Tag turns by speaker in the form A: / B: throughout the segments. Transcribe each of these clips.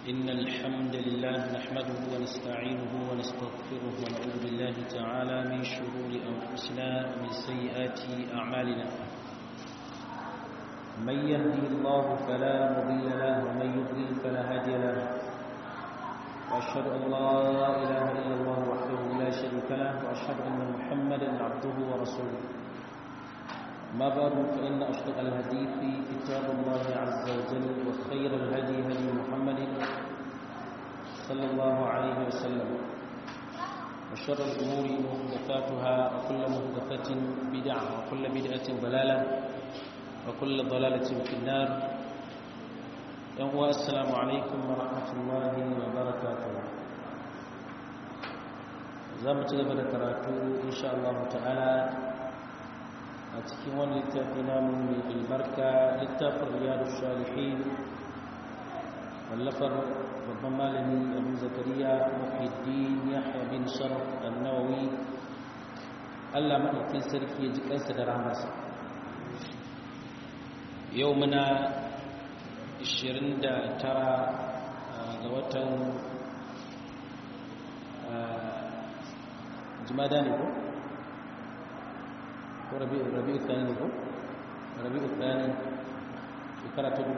A: إن الحمد لله نحمده ونستعينه ونستغفره ونعوذ بالله تعالى من شرور أنفسنا ومن سيئات أعمالنا من يهدي الله فلا مضل له ومن يضلل فلا هادي له وأشهد أن لا إله إلا الله وحده لا شريك له وأشهد أن محمدا عبده ورسوله ما بعد فإن أصدق الحديث كتاب الله عز وجل وخير الهدي هدي محمد صلى الله عليه وسلم وشر الأمور محدثاتها وكل محدثة بدعة وكل بدعة ضلالة وكل ضلالة في النار يوم السلام عليكم ورحمة الله وبركاته زمت قبل كراتو إن شاء الله تعالى a cikin wani littafi namun mai albarka littafin riyadu salihin wallafar babban malami abu zakariya muhiddin yahya bin sharaf annawawi allah maɗaukin sarki ya ji kansa da rahamarsa yau muna 29 ga watan jimada ne ko? ko rabi'u tsani ne ko rabi'u tsani shekara ta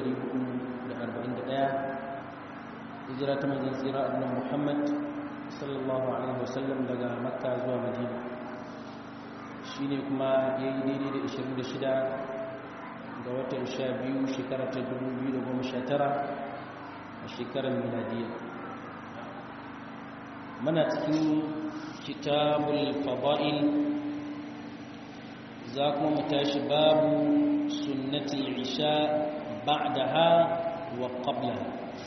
A: 1441 hijira ta manzon tsira annabi Muhammad sallallahu alaihi wasallam daga makka zuwa madina shine kuma yayi daidai da 26 ga watan 12 shekara ta 2019 a shekarar miladiya muna cikin kitabul fada'il za kuma mu tashi babu sunnatul isha ba'daha wa qablaha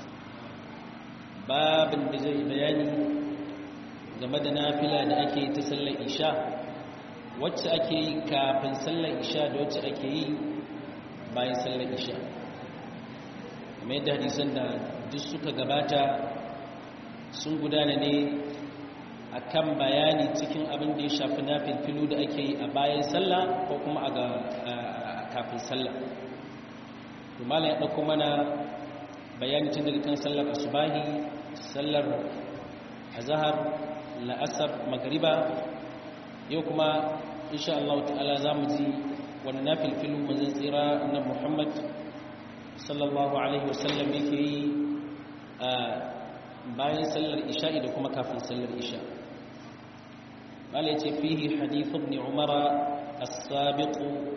A: babin da zai bayani game da nafila da ake ta sallar isha wacce ake yi kafin sallar isha da wacce ake yi bayan sallar isha kamar yadda hadisan da duk suka gabata sun gudana ne akan bayani cikin abin da ya shafi na filfilu da ake yi a bayan sallah ko kuma a kafin sallah to malam ya ɗauko mana bayani tun daga kan sallar asubahi sallar azhar la'asar magriba yau kuma insha Allah ta'ala za mu ji wani na filfilu manzon tsira na Muhammad sallallahu alaihi wasallam yake yi a bayan sallar isha'i da kuma kafin sallar isha'i قال فيه حديث ابن عمر السابق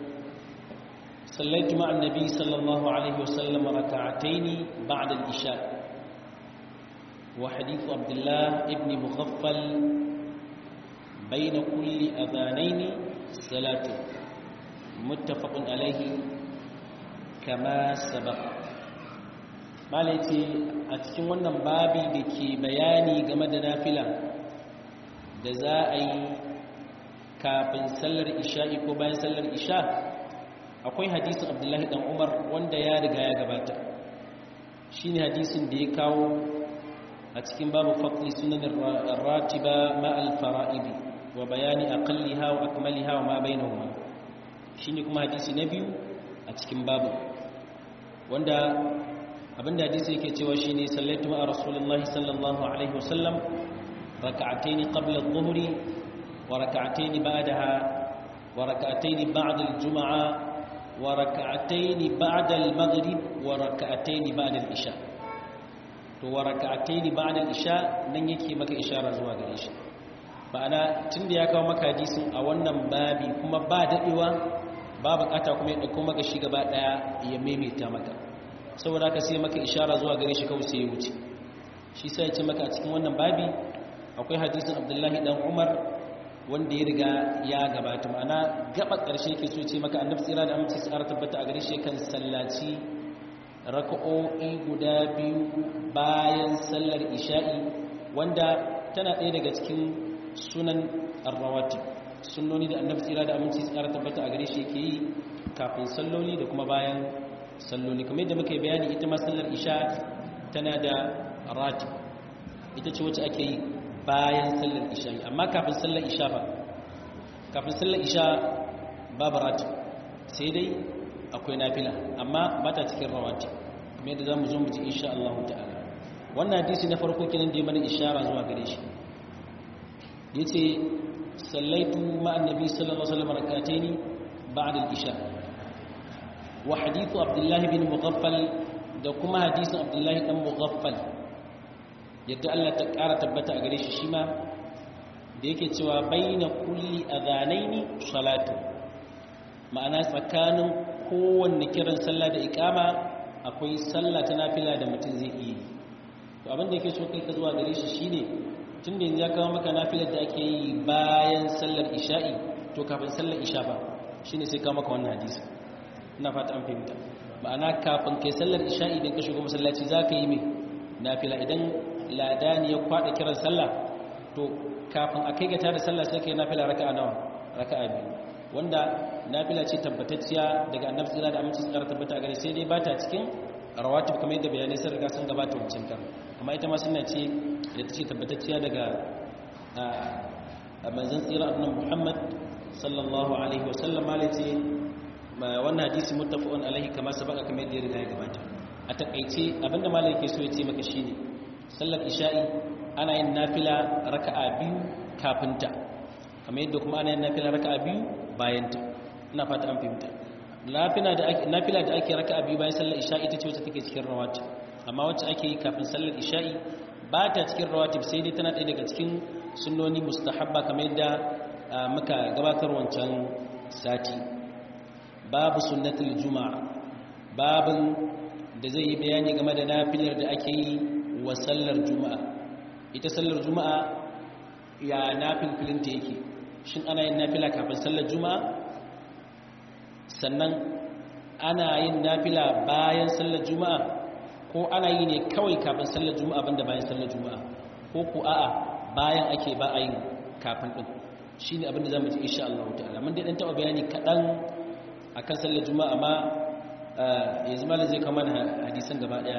A: صليت مع النبي صلى الله عليه وسلم ركعتين بعد العشاء وحديث عبد الله ابن مغفل بين كل أذانين صلاة متفق عليه كما سبق malaiti a cikin wannan babi da ke bayani game da nafila da za a yi kafin sallar isha'i ko bayan sallar isha akwai hadisin abdullahi dan umar wanda ya riga ya gabata shi ne hadisin da ya kawo a cikin babu faƙi sunan ratiba ma'al fara'idi wa bayani aqalliha wa akmaliha wa ma bainahuma shine kuma hadisi na biyu a cikin babu wanda abinda hadisi yake cewa shine sallaitu ma'a rasulullahi sallallahu alaihi wasallam ركعتين قبل الظهر وركعتين بعدها وركعتين بعد الجمعة وركعتين بعد المغرب وركعتين بعد العشاء to waraka'ataini ba'da al-isha nan yake maka ishara zuwa gare shi ba'ana tunda ya kawo maka hadisin a wannan babi kuma ba dadewa ba bukata kuma ya dauko maka shi gaba daya ya maimaita maka saboda haka sai maka ishara zuwa gare shi kawai sai ya wuce shi sai ya ce maka a cikin wannan babi akwai hadisin abdullahi dan umar wanda ya riga ya gabata ma'ana gaba ƙarshe ke so ce maka annabi tsira da amince su tabbata a gare shi kan sallaci raka'o'i guda biyu bayan sallar isha'i wanda tana ɗaya daga cikin sunan arrawati sunnoni da annabi tsira da amince su tabbata a gare shi yake yi kafin salloli da kuma bayan salloli kamar yadda muka yi bayani ita ma sallar isha tana da rati ita ce wacce ake yi bayan sallar isha amma kafin sallar isha ba kafin sallar isha babu rati sai dai akwai nafila amma ba ta cikin rawati kuma yadda za mu zo mu ji insha Allah ta'ala wannan hadisi na farko kenan da ya mana ishara zuwa gare shi yace sallaitu ma'an nabi sallallahu alaihi wasallam rak'ataini ba'da al-isha wa hadithu abdullah bin mughaffal da kuma hadisin abdullah dan mughaffal yadda Allah ta ƙara tabbata a gare shi shi ma da yake cewa baina kulli adhanaini salatu ma'ana tsakanin kowanne kiran sallah da iqama akwai sallah ta nafila da mutum zai yi to abin da yake so kai ka zuwa gare shi shine tunda yanzu ya kawo maka nafilar da ake yi bayan sallar isha'i to kafin sallar isha ba shine sai kawo maka wannan hadisi ina fata an fahimta ma'ana kafin kai sallar isha'i idan ka shigo masallaci za ka yi mai nafila idan ladani ya kwada kiran sallah to kafin a kai gata da sallah sai kai nafila raka'a nawa raka'a biyu wanda nafila ce tabbatacciya daga annabi sallallahu da aminci tsara tabbata a gare sai dai bata cikin rawatib kamar yadda bayanai sun riga sun gabata wancan kan amma ita ma sunna ce da ta ce tabbatacciya daga manzon tsira annabi Muhammad sallallahu alaihi wasallam malai ce wannan hadisi muttafaqun alaihi kama sabaka kamar yadda ya riga ya gabata a takaice abinda malai yake so ya ce maka shine sallar isha'i ana yin nafila raka'a biyu kafin ta kamar yadda kuma ana yin nafila raka'a biyu bayan ta ina fata an fahimta nafila da ake nafila da ake raka'a biyu bayan sallar isha'i ita ce wacce take cikin rawatib amma wacce ake yi kafin sallar isha'i ba ta cikin rawatib sai dai tana ɗaya daga cikin sunnoni mustahabba kamar yadda muka gabatar wancan sati babu sunnatul juma'a babin da zai yi bayani game da nafilar da ake yi wa sallar juma'a ita sallar juma'a ya nafil filinta yake shin ana yin nafila kafin sallar juma'a sannan ana yin nafila bayan sallar juma'a ko ana yi ne kawai kafin sallar juma'a banda bayan sallar juma'a ko ku a'a bayan ake ba a yin kafin din shine abin da zamu ji insha Allah ta'ala mun dai dan taba bayani kadan akan sallar juma'a amma yanzu malam zai kama hadisan gaba daya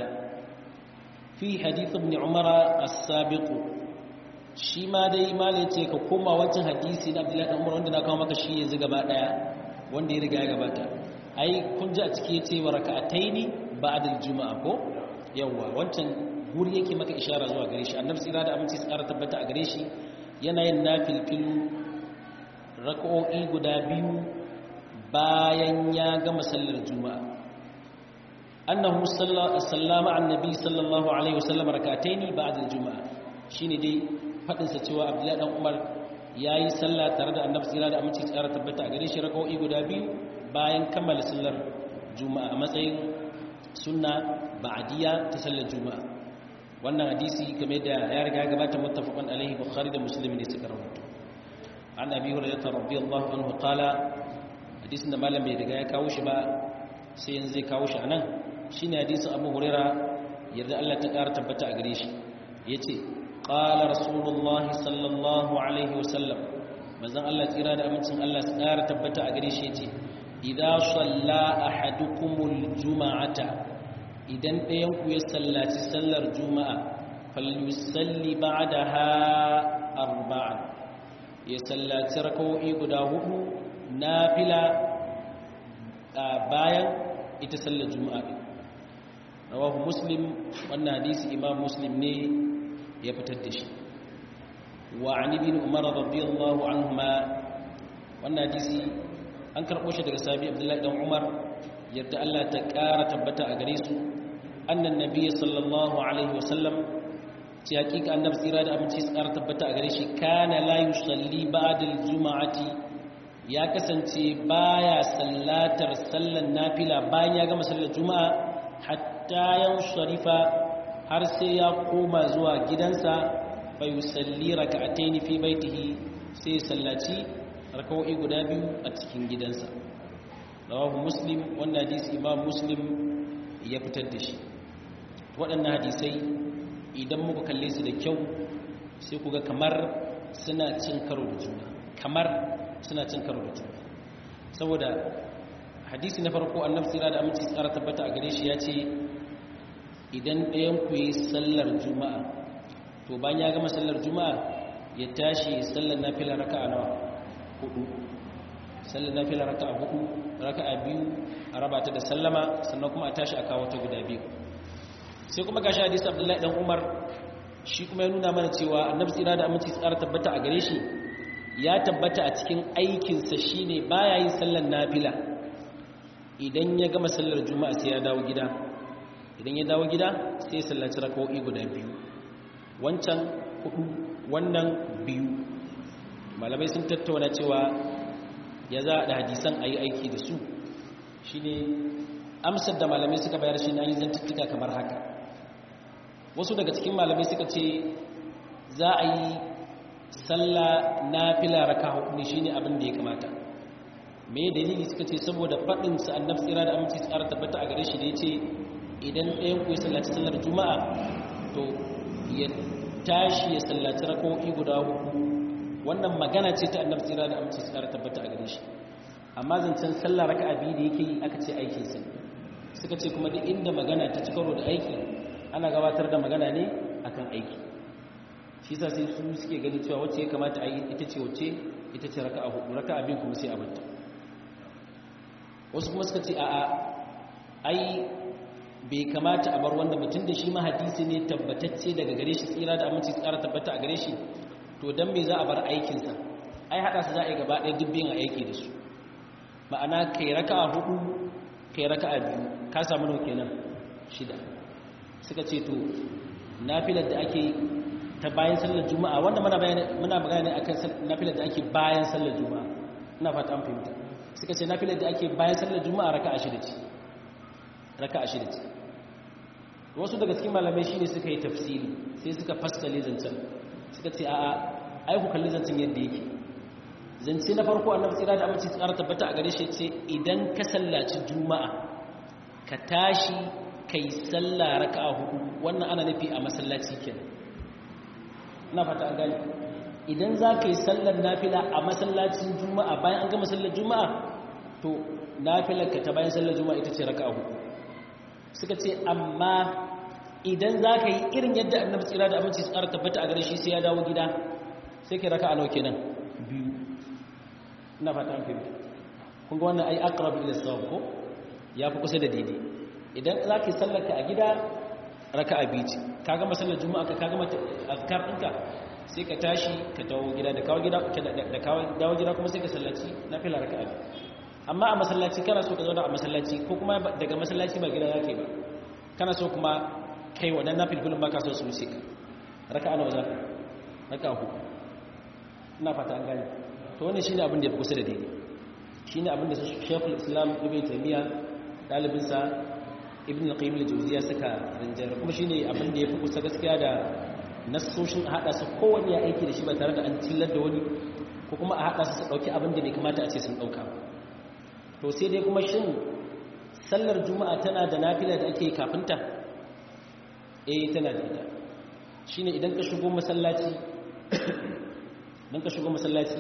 A: fi hadith ibn umara as-sabiq shi ma dai malam yace ka koma wancan hadisi na Abdullahi dan Umar wanda na kawo maka shi yanzu gaba daya wanda ya riga ya gabata ai kun ji a ciki yace wa raka'ataini ba'da al-juma'a ko yawa wancan guri yake maka ishara zuwa gare shi annabi tsira da aminci tsara tabbata a gare shi yana yin nafilfilu raka'o'i guda biyu bayan ya gama sallar juma'a annahu sallama annabi sallallahu alaihi wasallam rak'ataini ba'da al-juma'a shine dai fadin sa cewa abdullahi dan umar yayi sallah tare da annabi sallallahu da aminci tsara tabbata a gare shi rak'o'i guda biyu bayan kammala sallar juma'a a matsayin sunna ba'diya ta sallar juma'a wannan hadisi game da ya riga ya gabata muttafaqun alaihi bukhari da muslim ne suka rawaito an abi hurairah radiyallahu anhu qala hadisin da malam bai riga ya kawo shi ba sai yanzu zai kawo shi anan shine hadisin abu hurairah yarda Allah ta ƙara tabbata a gare shi yace qala rasulullahi sallallahu alaihi wasallam manzon Allah tsira da amincin Allah su ƙara tabbata a gare shi yace idza salla ahadukumul juma'ata idan ɗayan ku ya sallaci sallar juma'a falyusalli ba'daha arba'an ya sallaci rak'o'i guda hudu nafila bayan ita sallar juma'a rawahu muslim wannan hadisi imam muslim ne ya fitar da shi wa an ibn umar radiyallahu anhuma wannan hadisi an karɓo shi daga sahabi abdullahi dan umar yadda Allah ta ƙara tabbata a gare su annan nabiyyi sallallahu alaihi wasallam ci hakika annabi tsira da aminci su ƙara tabbata a gare shi kana la yusalli ba'da al-jum'ati ya kasance baya sallatar sallan nafila bayan ya gama sallar juma'a hatta yan sharifa har sai ya koma zuwa gidansa bai yusalli raka'ataini fi baitihi sai sallaci raka'o'i guda biyu a cikin gidansa rawahu muslim wannan hadisi imam muslim ya fitar da shi waɗannan hadisai idan muka kalle su da kyau sai ku ga kamar suna cin karo da juna kamar suna cin karo da juna saboda hadisi na farko annabi sira da aminci tsara tabbata a gare shi ya ce idan ɗayan ku yi sallar juma'a to bayan ya gama sallar juma'a ya tashi sallar nafila raka'a nawa hudu sallar nafila raka'a hudu raka'a biyu a raba ta da sallama sannan kuma a tashi a kawo ta guda biyu sai kuma gashi hadisi abdullahi dan umar shi kuma ya nuna mana cewa annabi tsira da aminci tsara tabbata a gare shi ya tabbata a cikin aikinsa shine baya yin sallar nafila idan ya gama sallar juma'a sai ya dawo gida idan ya dawo gida sai ya sallaci raka'o'i guda biyu wancan hudu wannan biyu malamai sun tattauna cewa ya za a da hadisan a yi aiki da su shine amsar da malamai suka bayar shi na yi zantuttuka kamar haka wasu daga cikin malamai suka ce za a yi sallah na fila raka hudu ne shine abin da ya kamata me dalili suka ce saboda faɗin sa annabi tsira da aminci tsara tabbata a gare shi da yace idan ɗayan ku ya sallaci sallar juma'a to ya tashi ya sallaci rak'o'i guda hudu wannan magana ce ta annabi tsira da aminci tsara tabbata a gare shi amma zancen sallah raka'a biyu da yake yi aka ce aikin sa suka ce kuma duk inda magana ta ci karo da aiki ana gabatar da magana ne akan aiki shi sa sai su suke gani cewa wacce ya kamata a yi ita ce wacce ita ce raka'a hudu raka'a biyu kuma sai a banta wasu kuma suka ce a'a ai bai kamata a bar wanda mutum da shi ma hadisi ne tabbatacce daga gare shi tsira da aminci tsara tabbata a gare shi to dan me za a bar aikinsa ai hada su za a yi gaba ɗaya dubbin a aiki da su ma'ana kai raka'a hudu kai raka'a biyu ka samu nau kenan shida suka ce to nafilar da ake ta bayan sallar juma'a wanda muna bayani muna magana akan nafilar da ake bayan sallar juma'a ina fata an fahimta suka ce nafilar da ake bayan sallar juma'a raka'a shida ce raka'a shida ce wasu daga cikin malamai shine suka yi tafsiri sai suka fassale zancen suka ce a'a ai ku kalli zancen yadda yake zance na farko annabi tsira da amince tsara tabbata a gare shi ce idan ka sallaci juma'a ka tashi kai sallah raka'a hudu wannan ana nufi a masallaci kenan ina fata an gane idan za ka yi sallar nafila a masallacin juma'a bayan an gama sallar juma'a to nafilar ka ta bayan sallar juma'a ita ce raka'a hudu suka ce amma idan za ka yi irin yadda annabi tsira da aminci su ƙara tabbata a gare shi sai ya dawo gida sai ka raka'a nawa kenan biyu ina fata an fahimta kun ga wannan ai aqrabu ila sawab ko ya fi kusa da daidai idan za ka yi sallar ka a gida raka'a biyu ce ka gama sallar juma'a ka gama azkar ɗinka sai ka tashi ka dawo gida da kawo gida da kawo dawo gida kuma sai ka sallaci nafila raka'a biyu amma a masallaci kana so ka zauna a masallaci ko kuma daga masallaci ba gida zaka yi ba kana so kuma kai wadan nafilfilin baka so su wuce ka raka'a nawa zaka raka'a hudu ina fata an gane to wannan shine abin da ya fi kusa da daidai shine abin da Sheikhul Islam Ibn Taymiyyah dalibinsa ibn al-qayyim al-jawziya suka rinjar kuma shine abin da yafi kusa gaskiya da nassoshin hada su kowanne ya aiki da shi ba tare da an tillar da wani ko kuma a hada su su dauki abin da bai kamata a ce sun dauka to sai dai kuma shin sallar juma'a tana da nafila da ake kafin ta eh tana da ita shine idan ka shigo masallaci dan ka shigo masallaci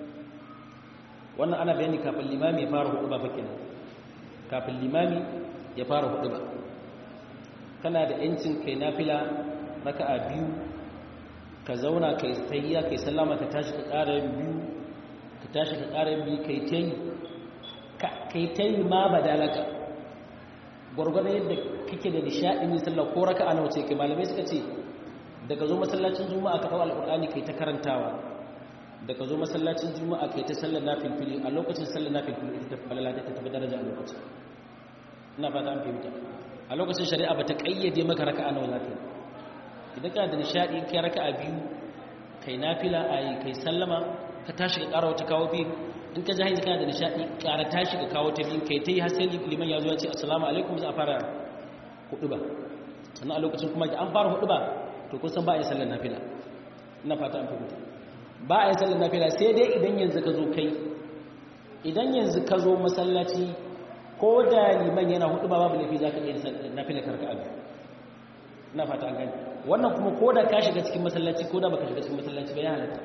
A: wannan ana bayani kafin limami ya fara hudu ba fa kenan kafin limami ya fara hudu ba kana da yancin kai nafila raka'a biyu ka zauna kai tayya kai sallama ka tashi ka ƙara yin biyu ka tashi ka ƙara yin biyu kai tayi kai tayi ma badalaka gwargwadon yadda kake da nishaɗin yin sallah ko raka'a nawa ce kai malamai suka ce daga zo masallacin juma'a ka ɗau alƙur'ani kai ta karantawa daga zo masallacin juma'a kai ta sallar nafilfili a lokacin sallar nafilfili ita ta falala ta tafi daraja a lokacin ina fata an fahimta a lokacin shari'a ba ta kayyade maka raka'a nawa za ka yi idan kana da nishadi kai raka'a biyu kai nafila a kai sallama ka tashi ka ƙara wata kawo biyu in ka jahi kana da nishadi ƙara tashi ka kawo ta biyu kai ta yi har sai liman ya zo ya ce assalamu alaikum za a fara hudu ba sannan a lokacin kuma da an fara hudu ba to kun san ba a yi sallar nafila ina fata an fahimta ba a yi sallar nafila sai dai idan yanzu ka zo kai idan yanzu ka zo masallaci ko da liman yana hudu ba babu laifi za ka iya nafila karka abu na fata an gani wannan kuma ko da ka shiga cikin masallaci ko da baka shiga cikin masallaci ba ya halatta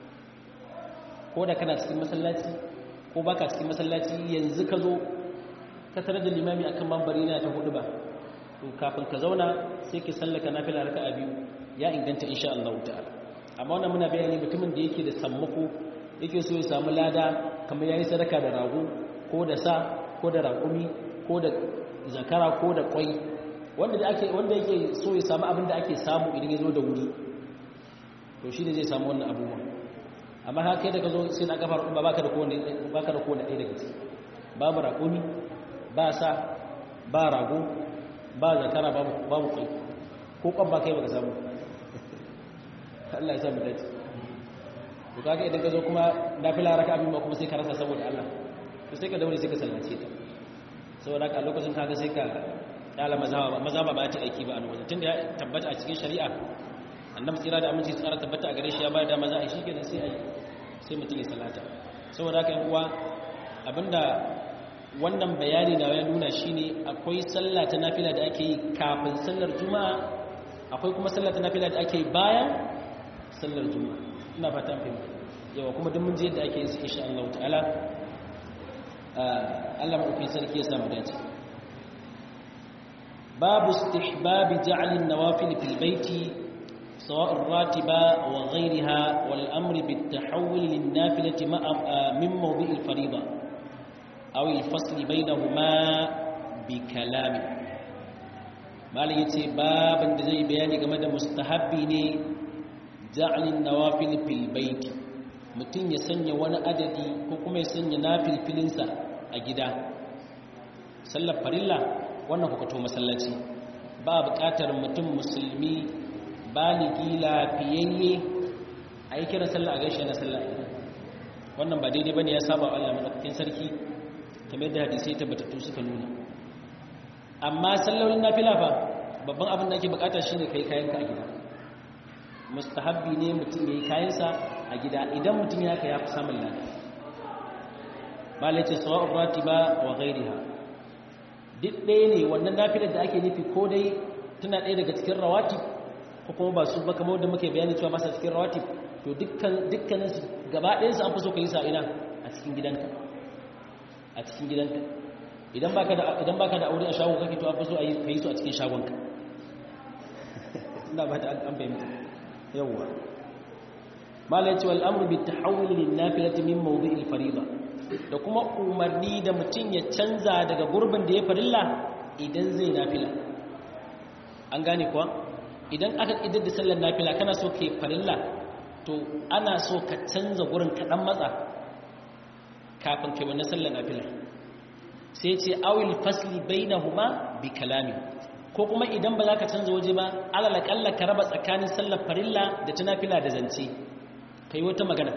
A: ko da kana cikin masallaci ko baka cikin masallaci yanzu ka zo ka tare da limami akan mambari na ta hudu ba to kafin ka zauna sai ki sallaka nafila raka'a biyu ya inganta insha Allah ta'ala amma wannan muna bayani mutumin da yake da sammako yake so ya samu lada kamar yayi sadaka da rago ko da sa ko da raƙumi ko da zakara ko da ƙwai wanda da ake wanda yake so ya samu abin da ake samu idan ya zo da wuri to shi ne zai samu wannan abubuwa amma haka kai da ka zo sai na kafar ba baka da kowane baka da kowane ɗaya daga ciki babu raƙumi ba sa ba rago ba zakara babu babu kai ko kwan ba kai baka samu Allah ya sa mu dace to kaga idan ka zo kuma nafila raka abin ba kuma sai ka rasa saboda Allah to sai ka daure sai ka sallace ta saboda haka a lokacin kaga sai ka kala mazhaba mazhaba ba ta aiki ba a lokacin tunda ya tabbata a cikin shari'a annabi tsira da aminci tsara tabbata a gare shi ya ba da maza a shi kenan sai ai sai mutum ya salata saboda haka yan uwa abinda wannan bayani na ya nuna shine akwai sallah ta nafila da ake yi kafin sallar juma'a akwai kuma sallah ta nafila da ake yi bayan sallar juma'a ina fata fahimta yawa kuma duk mun ji yadda ake yin su insha Allah ta'ala Allah madaukakin sarki ya samu dace babu istihbab ja'l an-nawafil fil baiti سواء الراتبة وغيرها والأمر بالتحول للنافلة من موضع الفريضة أو الفصل بينهما بكلام ما ليتي باب زي بياني كما مستحبي ne ja'alin nawafil fil bait mutum ya sanya wani adadi ko kuma ya sanya nafilfilinsa a gida sallar farilla wannan hukato masallaci ba buƙatar mutum musulmi baligi lafiyayye a yi kira sallah a gaishe na sallah wannan ba daidai bane ya saba Allah madaukakin sarki kamar yadda hadisi tabbatattu suka nuna amma sallolin nafila fa babban abin da ake bukata shine kai kayanka a gida mustahabbi ne mutum ya yi kayansa a gida idan mutum ya ya fi samun lada malace sawa'un ratiba wa ghairiha duk ɗaya ne wannan nafilar da ake nufi ko dai tana ɗaya daga cikin rawatib ko kuma ba su ba kamar da muke bayani cewa masa cikin rawatib to dukkan dukkanin su gaba ɗayan su an fi so ka yi sa ina a cikin gidanka a cikin gidanka idan baka da idan baka da aure a shago kake to an fi so a yi ka yi su a cikin shagonka ina ba ta an fahimta yawwa malai ce wal amru bit tahawul lin nafilati min mawdi'il fariida da kuma umarni da mutum ya canza daga gurbin da ya farilla idan zai nafila an gane kuwa idan aka idar da sallar nafila kana so ka yi farilla to ana so ka canza gurin kaɗan matsa kafin kai wannan sallar nafila sai ce awil fasli bainahuma bi kalami ko kuma idan ba za ka canza waje ba alalakalla ka raba tsakanin sallar farilla da ta nafila da zance ka yi wata magana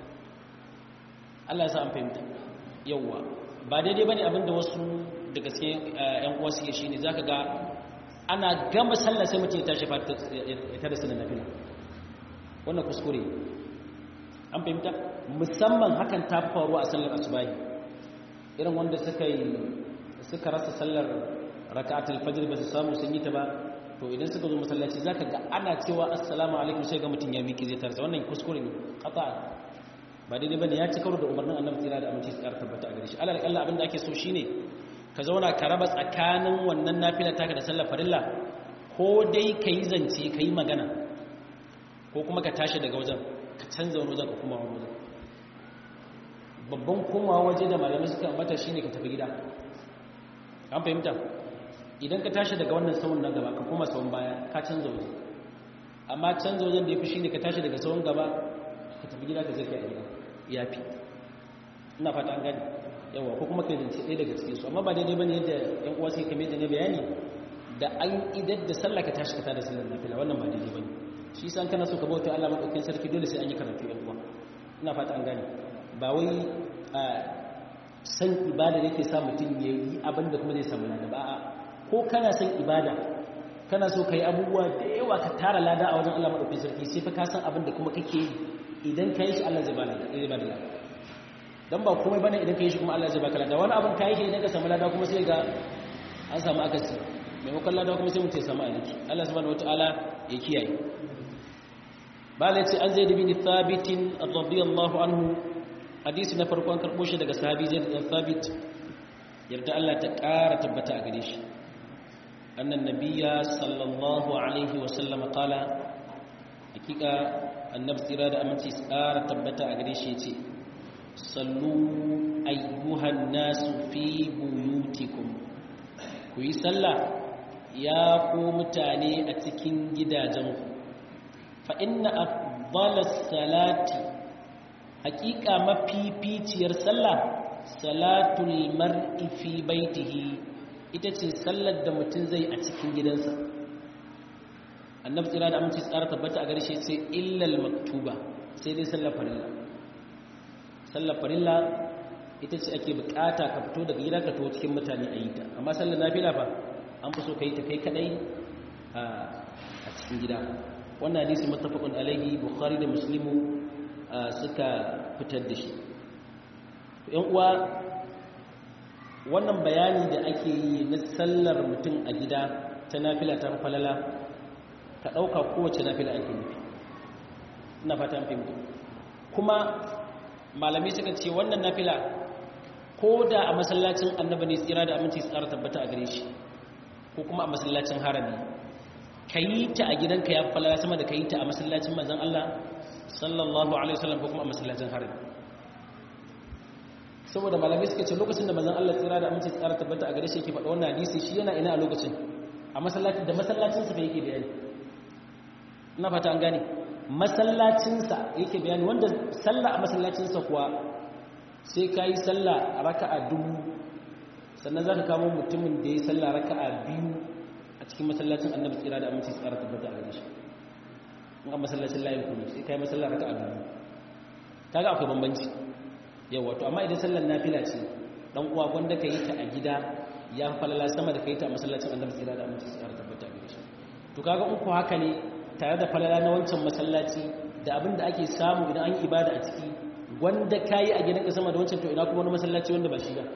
A: Allah ya sa an fahimta yauwa ba daidai ba ne abinda wasu daga cikin ‘yan uwa suke shi ne za ka ga ana gama sallar sai mutum ya tashi ya tada sallar nafila wannan kuskure an fahimta musamman hakan ta faruwa a sallar asubahi irin wanda suka yi suka rasa sallar raka'atul fajr ba su samu sun yi ta ba to idan suka zo masallaci zaka ga ana cewa assalamu alaikum sai ga mutun ya miki zai tarsa wannan kuskure ne qata ba daidai bane ya ci karo da umarnin annabi tsira da aminci tsara tabbata a gare shi alal kalla abinda ake so shine ka zauna ka raba tsakanin wannan nafila taka da sallar farilla ko dai kai zance kai magana ko kuma ka tashi daga wajen ka canza wani wajen ka kuma wani wajen babban komawa waje da malamai suka ambata shine ka tafi gida an fahimta idan ka tashi daga wannan sawun na gaba ka koma sawun baya ka canza waje amma canza wajen da ya fi shi ne ka tashi daga sawun gaba ka tafi gida ka zai kai a gida ya fi ina fata an gani yawa ko kuma kai zance ɗaya daga cikin su amma ba daidai bane yadda yan uwa sai kame da ne bayani da an idar da sallah ka tashi ka tada sallar nafila wannan ba daidai bane shi san kana so ka bauta Allah madaukakin sarki dole sai an yi karatu yan uwa ina fata an gani ba wai san ibada da yake sa mutum ya yi abin da kuma zai samu lada ba ko kana san ibada kana so ka yi abubuwa da yawa ka tara lada a wajen Allah maɗauki sarki sai fa ka san abin da kuma kake yi idan ka yi shi Allah zai ba da lada don ba komai bane idan ka yi shi kuma Allah zai baka lada wani abin ka yi shi idan ka samu lada kuma sai ga an samu akasi maimakon lada kuma sai mutum ya samu aliki Allah subhanahu wataala ya kiyaye bala ce an zai bin thabitin radiyallahu anhu hadisi na farko an karɓo shi daga sahabi zai da thabit yarda Allah ta ƙara tabbata a gare shi annan nabiya sallallahu alaihi wa sallam qala hakika annabi tsira da aminci ƙara tabbata a gare shi yace sallu ayyuhan nasu fi buyutikum ku yi sallah ya ku mutane a cikin gidajenku fa inna afdalas salati haƙiƙa mafificiyar sallah salatul mar'i fi baitihi ita ce sallar da mutum zai a cikin gidansa annabi tsira da aminci tsara tabbata a garshe sai illal maktuba sai dai sallar farilla sallar farilla ita ce ake bukata ka fito daga gida ka to cikin mutane a yi ta amma sallar nafila fa an fi so ka yi ta kai kadai a cikin gida wannan hadisi muttafaqun alaihi bukhari da muslimu suka fitar da shi yan uwa wannan bayani da ake yi na sallar mutum a gida ta nafila ta falala ka ɗauka kowace nafila ake nufi ina fata fahimta kuma malamai suka ce wannan nafila ko da a masallacin annaba ne tsira da aminci tsara tabbata a gare shi ko kuma a masallacin harami ka yi ta a gidanka ya falala sama da ka yi ta a masallacin manzan Allah sallallahu alaihi wasallam ko kuma a masallacin harami saboda malamai suka ce lokacin da manzon Allah tsira da aminci tsara tabbata a gare shi yake faɗa wannan hadisi shi yana ina a lokacin a masallaci da masallacin sa yake bayani ina fata an gane masallacin sa yake bayani wanda sallah a masallacin sa kuwa sai kai sallah raka'a dubu sannan zaka kamo mutumin da ya sallah raka'a biyu a cikin masallacin Annabi tsira da aminci tsara tabbata a gare shi in a masallacin layin kuma sai kai masallar raka'a dubu kaga akwai bambanci yawa to amma idan sallar nafila ce dan uwa gwanda ka yi ta a gida ya falala sama da ka yi ta a masallacin annabi tsira da aminci tsara tabbata gare shi to kaga in ku haka ne tare da falala na wancan masallaci da abin da ake samu idan an yi ibada a ciki gwanda ka yi a gidan ka sama da wancan to ina kuma wani masallaci wanda ba shi ba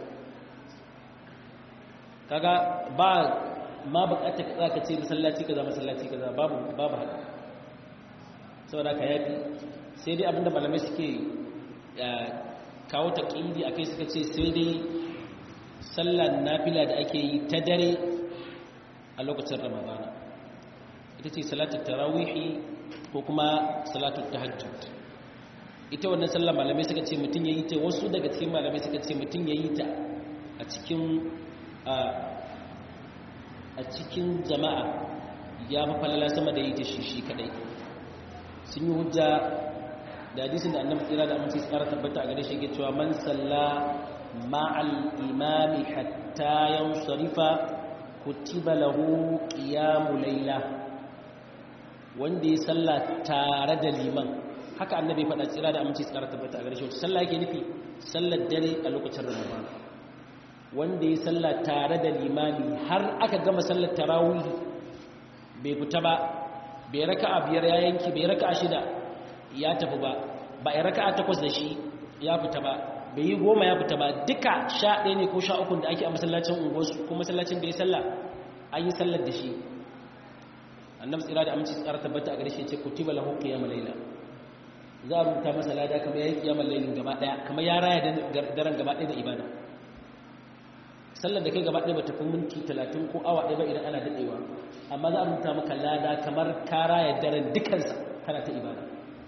A: kaga ba ma bukatar ka tsaka ce masallaci kaza masallaci kaza babu babu haka saboda ka yafi sai dai abinda malamai suke kawo ta ƙindi a kai suka ce sai dai sallar nafila da ake yi ta dare a lokacin ramadana ita ce salatun tarawihi ko kuma salatun tahajjud ita wannan sallar malamai suka ce mutum ya yi ta wasu daga cikin malamai suka ce mutum ya yi ta a cikin a cikin jama'a ya fi falala sama da yi ta shi shi kadai sun yi hujja da hadisin da annabi tsira da amince tsara tabbata a gare shi yake cewa man salla ma'al imami hatta yansarifa kutiba lahu qiyamul layla wanda ya salla tare da liman haka annabi faɗa tsira da amince tsara tabbata a gare shi wacce sallah yake nufi sallar dare a lokacin ramadan wanda ya salla tare da limami har aka gama sallar tarawih bai fita ba bai raka'a biyar ya yanki bai raka'a shida ya tafi ba ba a raka a takwas da shi ya fita ba bai yi goma ya fita ba duka sha ɗaya ne ko sha ukun da ake a masallacin unguwarsu ko masallacin da ya salla an yi sallar da shi annabi tsira da aminci tsara tabbata a gare shi ce kutiba lahu qiyamul layla za a rubuta masa lada kamar yayi qiyamul laylin gaba daya kamar ya raya daren gaba daya da ibada sallar da kai gaba daya ba tafi minti 30 ko awa ɗaya ba idan ana dadewa amma za a rubuta maka lada kamar ka raya daren dukansa kana ta ibada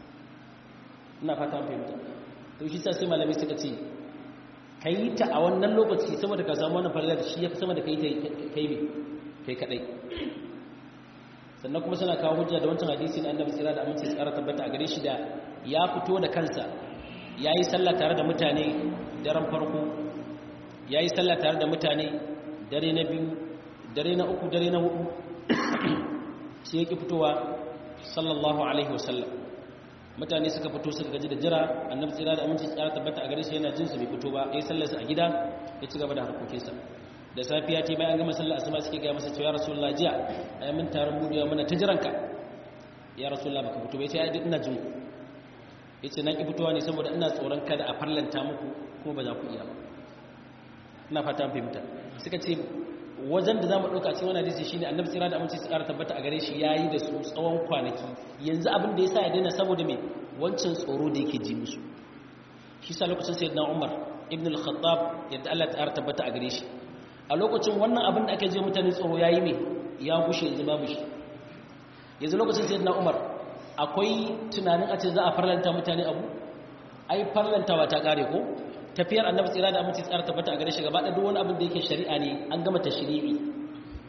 A: ina fata an fahimta to shi sai malamai suka ce kai ta a wannan lokaci saboda ka samu wannan falalar shi ya fi sama da kai kai me kai kadai sannan kuma suna kawo hujja da wancan hadisi na annabi tsira da aminci tsara tabbata a gare shi da ya fito da kansa yayi sallah tare da mutane daren farko yayi sallah tare da mutane dare na biyu dare na uku dare na hudu sai yake fitowa sallallahu alaihi wasallam mutane suka fito suka gaji da jira annabi tsira da aminci tsara tabbata a gare shi yana jin su bai fito ba yayin sallarsa a gida ya ci gaba da harkokinsa da safiya ce bayan gama sallar asuba suke ga masa cewa rasulullah jiya ai mun taron budewa muna ta jiranka ya rasulullah baka fito bai sai ai ina jin ku yace na ki fitowa ne saboda ina tsoron kada a farlanta muku kuma ba za ku iya ba ina fata fahimta suka ce wajen da za mu ɗauka cikin wani hadisi shine annabi tsira da aminci tsara tabbata a gare shi ya yi da su tsawon kwanaki yanzu abin da ya sa ya daina saboda mai wancan tsoro da yake ji musu shi sa lokacin sai na umar ibn al-khattab yadda allah ta tabbata a gare shi a lokacin wannan abin da aka je mutane tsoro ya yi mai ya gushe yanzu babu shi yanzu lokacin sai na umar akwai tunanin a ce za a farlanta mutane abu ai farlantawa ta kare ko tafiyar annabi tsira da aminci tsara tabbata a gare shi gaba da duk wani abin da yake shari'a ne an gama tashri'i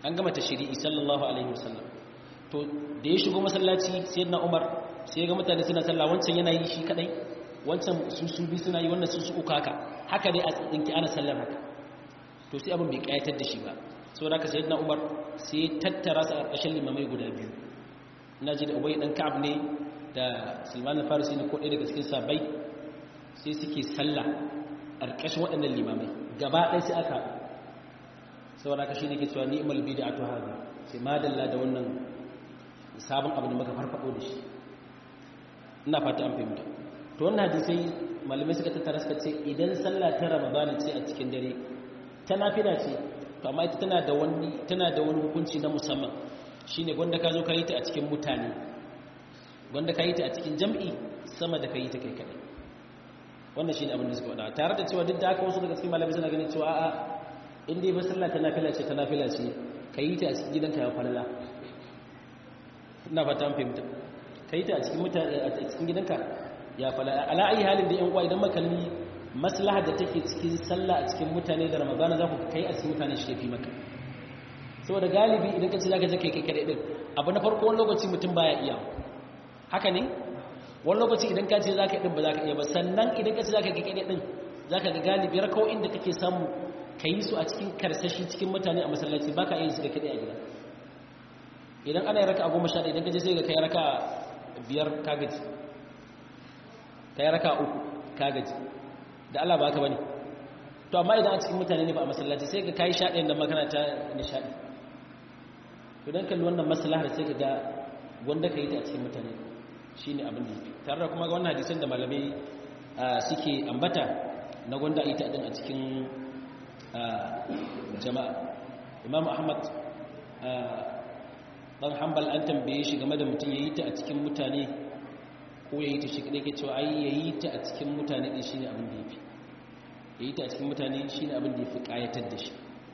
A: an gama tashri'i sallallahu alaihi wasallam to da ya shigo masallaci sayyidina Umar sai ya ga mutane suna sallah wancan yana yi shi kadai wancan su su bi suna yi wannan su su uku haka haka dai a tsinki ana sallar haka to sai abin bai kayatar da shi ba saboda haka sayyidina Umar sai ya tattara su a ƙarƙashin limamai guda biyu ina ji da Ubay dan Ka'ab ne da Sulman al-Farisi ne ko ɗaya daga cikin sabai sai suke sallah a ƙarƙashin waɗannan limamai gaba ɗaya sai aka saboda haka shine ke cewa ni'mal bid'atu hadha sai madalla da wannan sabon abu da muka farfado da shi ina fata an fahimta to wannan hadisai malamai suka tattara suka ce idan sallah ta ramadana ce a cikin dare ta nafila ce to amma ita tana da wani tana da wani hukunci na musamman shine gwanda ka zo ka yi ta a cikin mutane gwanda ka yi ta a cikin jam'i sama da ka yi ta kai kadai wannan shine abin da suka faɗa tare da cewa duk da haka wasu daga cikin malamai suna ganin cewa a'a in dai ba sallah ta nafila ce ta nafila ce ka yi ta a cikin gidanka ya falala ina fata an fahimta ka yi ta a cikin mutane a cikin gidanka ya falala ala ayi halin da yan uwa idan makalli maslaha da take cikin sallah a cikin mutane da ramadana za ku kai a cikin mutane shi fi maka saboda galibi idan ka ce za ka je kai kai kadai din abu na farko wani lokaci mutum baya iya haka ne wani lokaci idan ka ce za ka din ba za ka iya ba sannan idan ka ce za ka kai kadai din za ka ga galibi rakau inda kake samu ka yi su a cikin karsashi cikin mutane a masallaci ba ka iya su da kadai a gida idan ana yi raka a goma sha idan ka je sai ga kai raka biyar ka gaji kai raka uku ka gaji da Allah ba ka bane to amma idan a cikin mutane ne ba a masallaci sai ka kai sha ɗayan da magana ta nishaɗi to dan kalli wannan maslahar sai ka ga wanda ka yi ta a cikin mutane shine abin da tare da kuma ga wannan hadisin da malamai suke ambata na gwanda ita din a cikin jama'a imam ahmad dan hanbal an tambaye shi game da mutum ya yi ta a cikin mutane ko ya yi ta shi kadai ke cewa ai ya yi ta a cikin mutane ɗin shi ne abin da ya fi ya yi ta a cikin mutane shi ne abin da ya fi ƙayatar da shi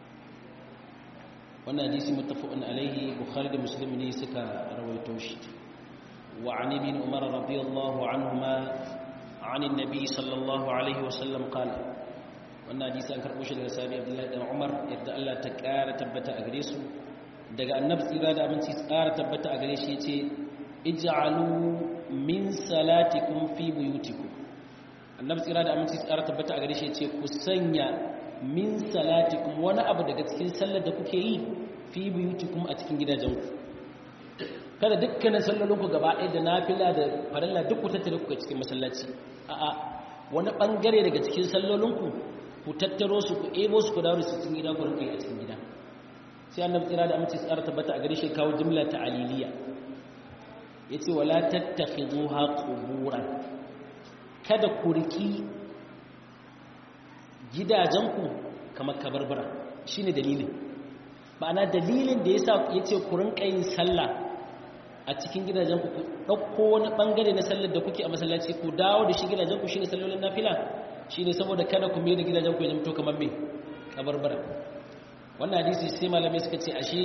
A: wannan hadisi mutafa'un alaihi bukhari da muslim ne suka rawaito shi wa an ibn umar radiyallahu anhuma عن النبي صلى الله عليه وسلم قال wannan hadisi an karɓo shi daga sabi abdullahi dan umar yadda Allah ta ƙara tabbata a gare su daga annabi tsira da aminci tsara tabbata a gare shi yace ij'alu min salatikum fi buyutikum annabi tsira da aminci tsara tabbata a gare shi yace ku sanya min salatikum wani abu daga cikin sallar da kuke yi fi buyutikum a cikin gidajenku kada dukkanin sallolinku gaba ɗaya da nafila da farilla duk ku tattare ku cikin masallaci a'a wani bangare daga cikin sallolinku ku tattaro su ku ebo su ku dawo su cikin gida ku rinka yi a cikin gida sai annabi tsira da amince tsara tabbata a gare shi kawo jumla ta aliliya yace wala tattakhiduha quburan kada ku riki gidajenku kamar kabarbara shine dalilin ma'ana dalilin da yasa yace ku rinka yin sallah a cikin gidajenku ku dauko wani bangare na sallar da kuke a masallaci ku dawo da shi gidajenku shine sallolin nafila shine saboda kada ku mai da gidajenku ya zama kamar me kabarbara wannan hadisi sai malamai suka ce ashe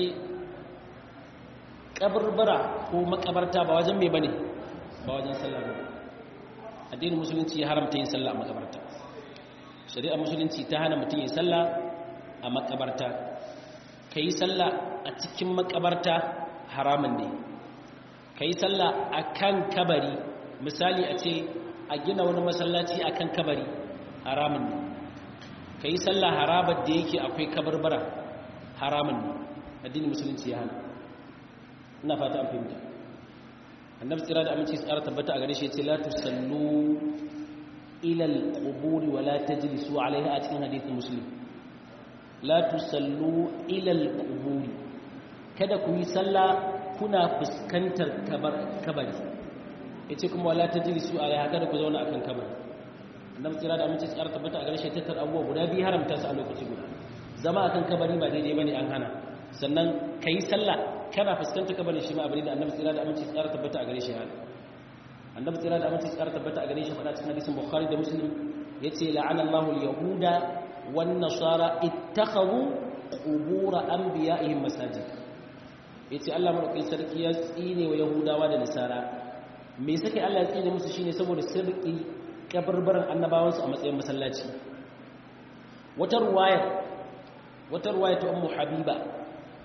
A: kabarbara ko makabarta ba wajen me bane ba wajen sallah ba addinin musulunci ya haramta yin sallah a makabarta shari'a musulunci ta hana mutum yin sallah a makabarta kai sallah a cikin makabarta haramun ne kai sallah akan kabari misali a ce a gina wani masallaci akan kabari haramun ne kai sallah harabar da yake akwai kabarbara haramun ne addinin musulunci ya hana ina fata an fahimta annabi tsira da aminci tsara tabbata a gare shi yace la tusallu ila al-qubur wa la tajlisu alaiha a cikin hadisin muslim la tusallu ila al-qubur kada ku yi sallah kuna fuskantar kabari yace kuma wala tajlisu alaiha kada ku zauna akan kabari annabi tsira da aminci tsara tabbata a gare shi tattar abubuwa guda biyu haramta su a lokaci guda zama akan kabari ba daidai bane an hana sannan kai sallah kana fuskanta kabarin shi ma abin da annabi tsira da aminci tsara tabbata a gare shi hana annabi tsira da aminci tsara tabbata a gare shi faɗa cikin hadisin bukhari da muslim yace la'ana Allahu al-yahuda wan nasara ittakhadhu qubur anbiya'ihim masajid yace Allah madaukakin sarki ya tsine wa yahudawa da nasara me sake Allah ya tsine musu shine saboda sirri kabarbaran annabawansu a matsayin masallaci wata ruwaya wata ruwaya ta ummu habiba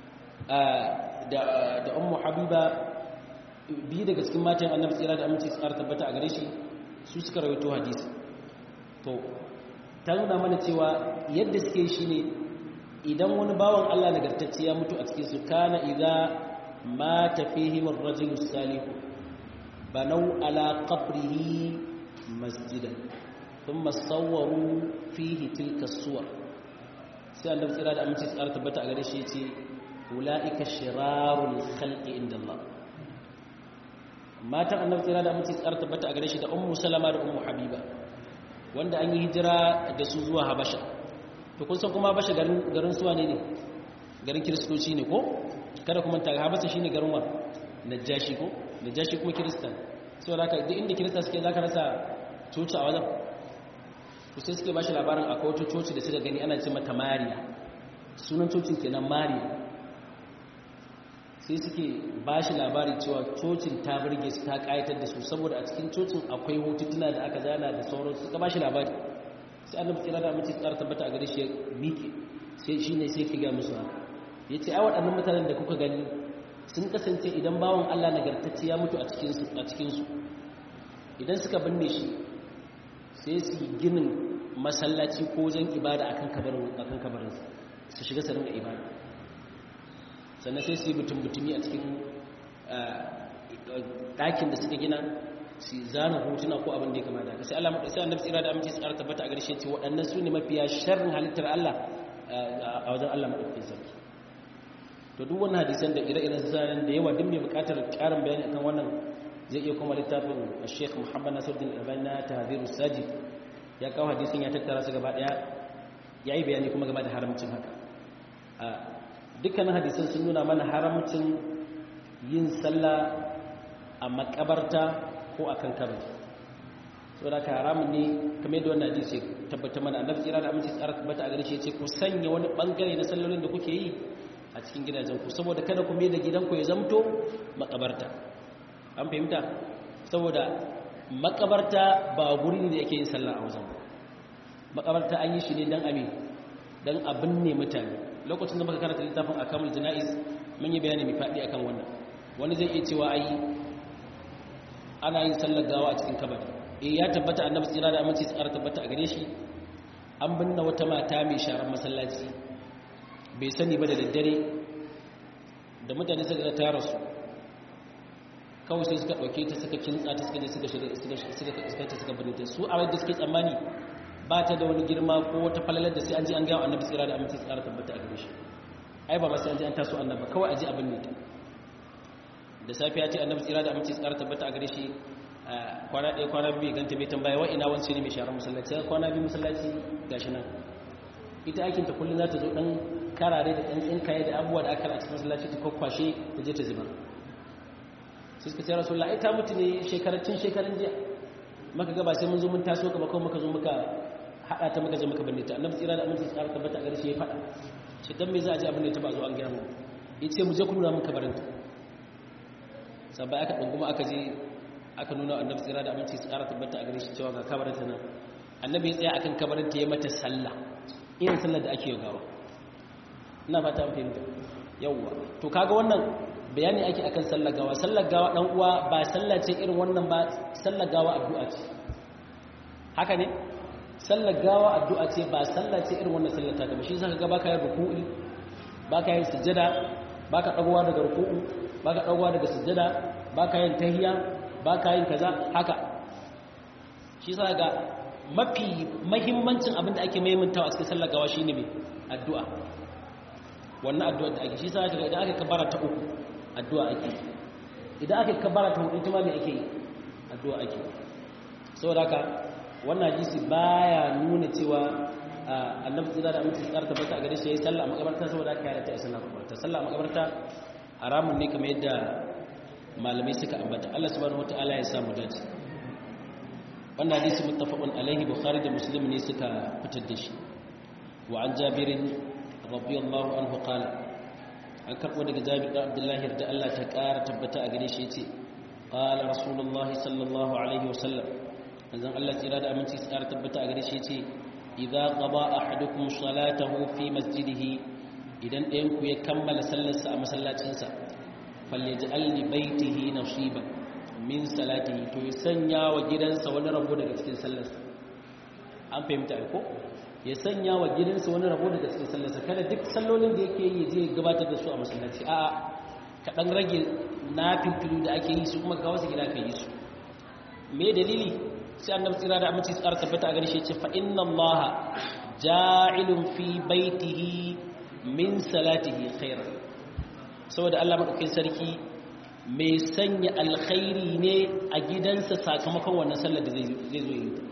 A: da da ummu habiba biyu daga cikin matan annabi tsira da aminci tsara tabbata a gare shi su suka rawaito hadisi to ta nuna mana cewa yadda suke shi ne idan wani bawan Allah nagartacce ya mutu a cikin su kana idza mata fihim ar-rajulu salihu banau ala qabrihi masjidan thumma sawwaru fihi tilka suwar sai annabi tsira da aminci tsara tabbata a gare shi yace ulaika shirarul khalqi inda Allah matan annabi tsira da aminci tsara tabbata a gare shi da ummu salama da ummu habiba wanda an yi hijira da su zuwa habasha to kun san kuma habasha garin garin suwa ne ne garin kiristoci ne ko kada kuma ta habasha shine garin wa najashi ko najashi kuma kiristan saboda haka duk inda kirista suke zaka rasa coci a wajen to sai suke bashi labarin akwai wata coci da suka gani ana ce mata mariya sunan cocin kenan mariya sai suke ba shi labari cewa cocin ta birge su ta kayatar da su saboda a cikin cocin akwai hotutuna da aka zana da sauran suka ba shi labari sai annabi tsira da mace tsara tabbata a gare shi miƙe sai shi ne sai kiga musu ya ce ai waɗannan mutanen da kuka gani sun kasance idan bawan allah nagartacce ya mutu a cikinsu idan suka binne shi sai su yi ginin masallaci ko wajen ibada akan kabarinsa su shiga su rinka ibada sannan sai su yi mutum-mutumi a cikin ɗakin da suka gina su zana hotuna ko abin da ya kama da sai Allah sai annabi tsira da aminci tsara tabbata a garshe ce waɗannan su ne mafiya sharrin halittar Allah a wajen Allah madaukakin sarki to duk wannan hadisan da ire-iren zanen da yawa duk mai buƙatar ƙarin bayani akan wannan zai iya kuma littafin Sheikh Muhammad Nasiruddin Albani na Tahdhirus Sajid ya kawo hadisin ya tattara su gaba daya yayi bayani kuma game da haramcin haka dukkanin hadisan sun nuna mana haramcin yin sallah a makabarta ko a kan kabari so da ka haramun ne kamar yadda wannan hadisi tabbata mana annabi tsira da aminci tsara tabbata a gare shi ce ku sanya wani bangare na sallolin da kuke yi a cikin gidajen ku saboda kada ku mai da gidanku ya zamto makabarta an fahimta saboda makabarta ba guri ne da yake yin sallah a wajen makabarta an yi shi ne dan amin dan abin ne mutane lokacin da muka karanta littafin akamul jana'iz mun yi bayani mai faɗi akan wannan wani zai iya cewa ai ana yin sallar gawa a cikin kabari eh ya tabbata annabi tsira da aminci tsara tabbata a gare shi an binne wata mata mai sharan masallaci bai sani ba da daddare da mutane suka ga tara su kawai sai suka ɗauke ta suka kintsa ta suka je suka shiga suka suka ta suka binne ta su a wadda suke tsammani ba ta da wani girma ko wata falalar da sai an ji an gawa annabi tsira da aminci tsara tabbata a gare shi ai ba ma sai an ji an taso annabi kawai a ji abin ne ta da safiya ce annabi tsira da aminci tsara tabbata a gare shi kwana ɗaya kwana biyu ganta bai tambaya wa ina wance ne mai sharar masallaci sai kwana biyu masallaci gashi nan ita aikin ta kullum za ta zo dan karare da ɗan tsinkaye da abubuwa da aka a cikin masallaci ta kwakwashe ta je ta zubar sai suka ce rasulullah ai ta mutu ne shekarar tun shekarun jiya maka gaba sai mun zo mun taso ka ba kawai muka zo muka haɗa ta muka je muka binne ta annabi tsira da aminci tsara tabbata a gare shi ya faɗa shi dan me za a ji abin da ta ba zo an gaya mu yace mu je ku nuna mun kabarinta sabai aka ɗunguma aka je aka nuna annabi tsira da aminci tsara tabbata a gare shi cewa ga kabarinta nan annabi ya tsaya akan kabarinta ya mata sallah irin sallar da ake yi gawa ina fata an fahimta yawwa to kaga wannan bayani ake akan sallar gawa sallar gawa dan uwa ba sallah ce irin wannan ba sallar gawa addu'a ce haka ne sallar gawa addu'a ce ba sallah ce irin wannan sallar ta gaba shi zaka ga baka yin ruku'i baka yin sujada baka dagowa daga ruku'u baka dagowa daga sujada baka yin tahiyya baka yin kaza haka shi zaka ga mafi mahimmancin abin da ake maimantawa a cikin sallar gawa shine me addu'a wannan addu'a da ake shi zaka ga idan aka kabara ta uku addu'a ake idan aka kabara ta hudu ita ma me ake yi addu'a ake saboda haka wannan hadisi baya nuna cewa annabi tsira da aminci tsara tabbata a gare shi yayi sallah a makabarta saboda haka ya ta sallah a makabarta sallah a makabarta haramun ne kamar yadda malamai suka ambata Allah subhanahu wataala ya samu dace wannan hadisi muttafaqun alaihi bukhari da muslim ne suka fitar da shi wa an jabir radiyallahu anhu qala an karbo daga jabir da abdullahi da Allah ta kara tabbata a gare shi yace qala rasulullahi sallallahu alaihi wasallam manzon Allah tsira da aminci tsara tabbata a gare shi yace idza qada ahadukum salatahu fi masjidihi idan ɗayan ku ya kammala sallarsa a masallacinsa falyaj'al li baitihi nasiban min salatihi to ya sanya wa gidansa wani rabo daga cikin sallarsa an fahimta ko ya sanya wa gidansa wani rabo daga cikin sallarsa kada duk sallolin da yake yi je gabatar da su a masallaci a'a ka dan rage nafifilu da ake yi su kuma ka wasu gida ka yi su me dalili sai annabi tsira da aminci tsara tabbata a gare shi ce fa inna allaha ja'ilun fi baitihi min salatihi khairan saboda Allah madaukakin sarki mai sanya alkhairi ne a gidansa sakamakon wannan sallar da zai zo yi ta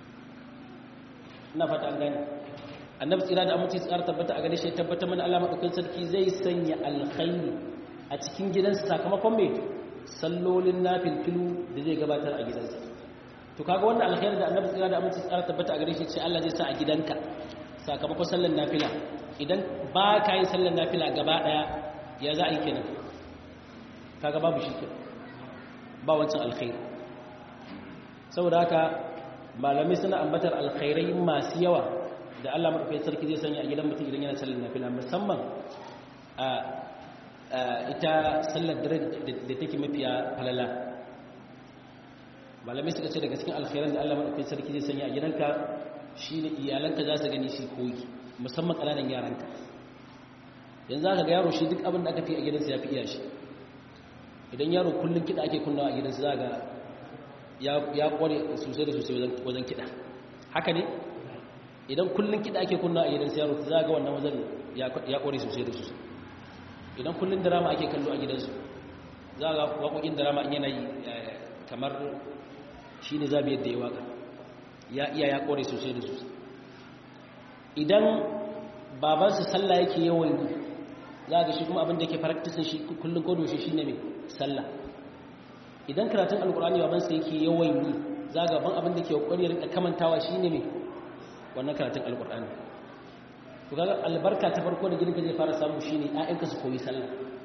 A: ina fata an gane annabi tsira da aminci tsara tabbata a gare shi tabbata mana Allah madaukakin sarki zai sanya alkhairi a cikin gidansa sakamakon me sallolin nafilfilu da zai gabatar a gidansa to kaga wannan alkhairi da annabi tsira da aminci tsara tabbata a gare shi ce Allah zai sa a gidanka sakamakon sallar nafila idan ba ka yi sallar nafila gaba daya ya za a yi kenan kaga babu shi kenan ba wancan alkhairi saboda haka malamai suna ambatar alkhairai masu yawa da Allah madaukakin sarki zai sanya a gidan mutum idan yana sallar nafila musamman a ita sallar dare da take mafiya falala malamai suka ce daga cikin alkhairan da Allah madaukakin sarki zai sanya a gidanka shine iyalanka za su gani shi koyi musamman kananan yaranka yanzu aka ga yaro shi duk abin da aka fi a gidansa ya fi iya shi idan yaro kullum kiɗa ake kunnawa a gidansa za ga ya kware sosai da sosai wajen kiɗa haka ne idan kullum kiɗa ake kunnawa a gidansa yaro za ga wannan wajen ya kware sosai da sosai idan kullum drama ake kallo a gidansu za ga waƙoƙin drama in yana yi kamar shi ne zabi yadda ya waka ya iya ya kore sosai da sosai idan babansa sallah yake yawan yi za ga shi kuma abin da yake practicing shi kullum kodo shi shine mai sallah idan karatun alkur'ani babansa yake yawan yi za ga ban abin da ke kokari rika kamantawa shine mai wannan karatun alkur'ani to kaga albarka ta farko da gidanka zai fara samu shine ƴaƴanka su koyi sallah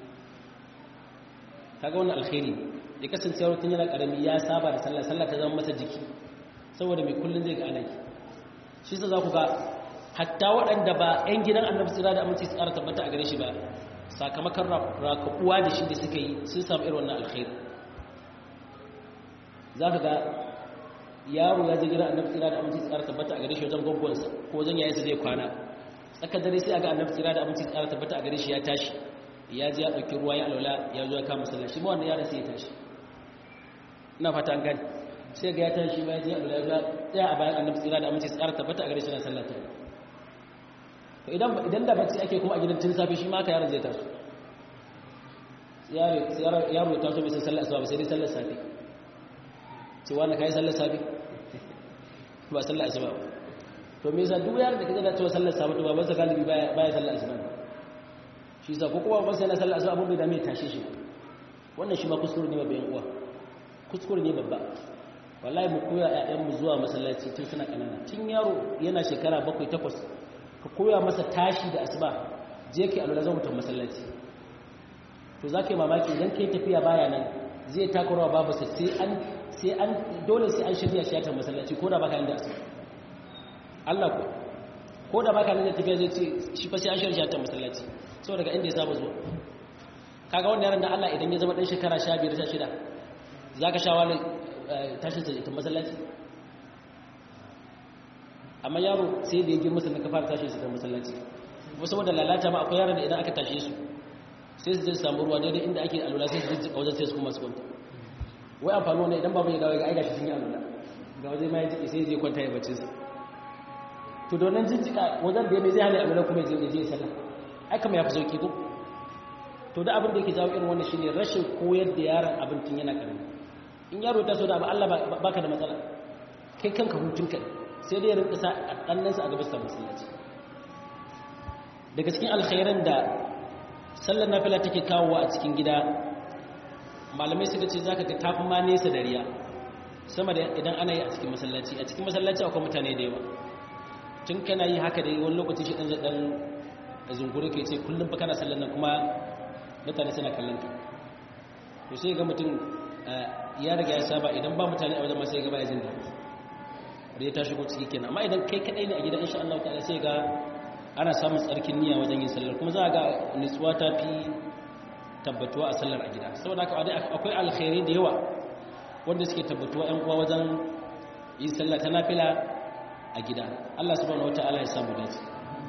A: kaga wannan alkhairi ya kasance yaro tun yana karami ya saba da sallah sallah ta zama masa jiki saboda mai kullun zai ga anaki shi sa za ku ga hatta waɗanda ba 'yan gidan annabi tsira da aminci tsara tabbata a gare shi ba sakamakon rakabuwa da shi da suka yi sun samu irin wannan alkhairi za ka ga yaro ya je gidan annabi tsira da aminci tsara tabbata a gare shi wajen gwaggonsa ko wajen yayin zai kwana tsakar dare sai a ga annabi tsira da aminci tsara tabbata a gare shi ya tashi ya ji ya ɗauki ruwa ya alwala ya zo ya kama sallah shi ma wannan yaron sai ya tashi ina fata an gani sai ga ya tashi ma ya ji ya alwala ya tsaya a bayan annabi tsira da aminci tsara tabbata a gare shi na sallah ta to idan idan da bacci ake kuma a gidan tun safe shi ma ka yaron zai taso yaro yaro ya taso bai san sallar asuba ba sai dai sallar safe ce wani kai sallar safe ba sallar asuba ba to me yasa duk yaron da kaga da cewa sallar safe to babansa galibi baya baya sallar asuba shi yasa ko kuma babansa yana sallar asuba abun bai da mai tashe shi wannan shi ma kuskure ne babban uwa kuskure ne babba wallahi mu koya ƴaƴan mu zuwa masallaci tun suna kanana tun yaro yana shekara bakwai takwas ka koya masa tashi da asuba je kai alwala zan mutum masallaci to za ka yi mamaki idan ka yi tafiya baya nan zai takurawa babu sai an sai an dole sai an shirya shi ta masallaci ko da baka nan da asuba Allah ko ko da baka nan da tafiya zai ce shi fa sai an shirya ta masallaci saboda daga inda ya saba zuwa kaga wannan yaron da Allah idan ya zama dan shekara 15 16 zaka sha wani tashin sa ta masallaci amma yaro sai da ya girma sannan ka fara tashin sa ta masallaci kuma saboda lalata ma akwai yaron da idan aka tashe su sai su je su samu ruwa daidai inda ake alula sai su jijjika wajen sai su kuma su kwanta wai amfani wannan idan babu ya dawo ga aika shi sun yi alula ga wajen ma ya jiki sai zai kwanta ya bacci sa to donan jijjika wajen da ya mai zai hana alula kuma ya je ya sallah ai kama ya fi sauki ko to da abin da yake jawo irin wannan shine rashin koyar da yaron abin tun yana karami in yaro ta so da abu Allah baka da matsala kai kanka hutunka sai dai ya rinka sa ɗannansa a gabas ta masallaci daga cikin alkhairan da sallar nafila take kawowa a cikin gida malamai suka ce zaka ga tafi ma nesa da riya sama da idan ana yi a cikin masallaci a cikin masallaci akwai mutane da yawa tun kana yi haka da wani lokaci shi dan zadan zungure ke ce kullum fa kana sallar nan kuma mutane suna kallon ka to sai ga mutum ya riga ya saba idan ba mutane a wajen ma sai ga baya jin daɗi riya ta shigo ciki kenan amma idan kai kadai ne a gida insha Allah ta'ala sai ga ana samun tsarkin niyya wajen yin sallar kuma za a ga nutsuwa ta fi tabbatuwa a sallar a gida saboda haka akwai alkhairi da yawa wanda suke tabbatuwa ‘yan uwa wajen yin sallah ta nafila a gida Allah subhanahu wata'ala ya samu dace